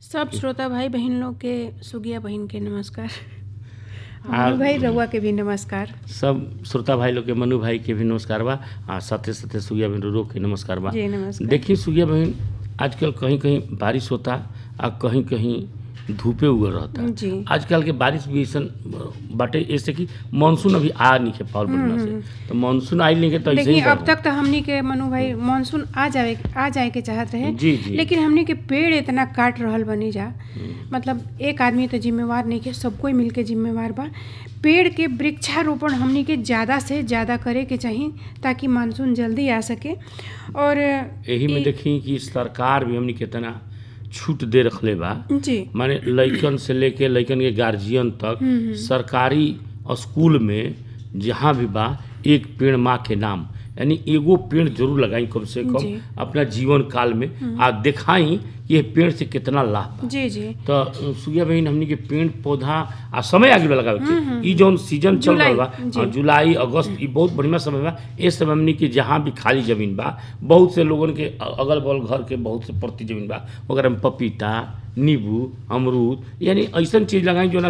सब श्रोता भाई बहन लोग के सुगिया बहन के नमस्कार आ- मनु भाई रउआ के भी नमस्कार सब श्रोता भाई लोग के मनु भाई के भी नमस्कार बा आ साथे साथे सुगिया बहन रो के नमस्कार बा जी नमस्कार देखिए सुगिया बहन आजकल कहीं कहीं बारिश होता आ कहीं कहीं धूपे उगल रहता जी आजकल के बारिश भी ऐसन बाटे ऐसे कि मानसून अभी आ नहीं के पावल बढ़िया से तो मानसून आई नहीं के तो ऐसे देखिए ही अब बा। तक तो हमनी के मनु भाई मानसून आ जाए आ जाए के चाहत रहे जी जी लेकिन हमनी के पेड़ इतना काट रहल बनी जा मतलब एक आदमी तो जिम्मेवार नहीं के सब कोई मिलके जिम्मेवार बा पेड़ के वृक्षारोपण हमनी के ज़्यादा से ज़्यादा करे के चाही ताकि मानसून जल्दी आ सके और यही में ई- देखी कि सरकार भी हमनी कितना छूट दे रखले बा जी माने लइकन से लेके लइकन के गार्जियन तक सरकारी स्कूल में जहाँ भी बा एक पेड़ माँ के नाम यानी एगो पेड़ जरूर लगाई कम से जी। कम अपना जीवन काल में आ दिखाई कि ये पेड़ से कितना लाभ बा जी जी तो सुगिया बहन हमनी के पेड़ पौधा आ समय आगे लगावे के ई जौन सीजन चल जुलाई, रहल बा जी। आ, जुलाई अगस्त ई बहुत बढ़िया समय बा ए समय हमनी के जहाँ भी खाली जमीन बा बहुत से लोगन के अगल बगल घर के बहुत से प्रति जमीन बा ओकरा में पपीता नींबू अमरूद यानी ऐसन चीज लगाई जो ना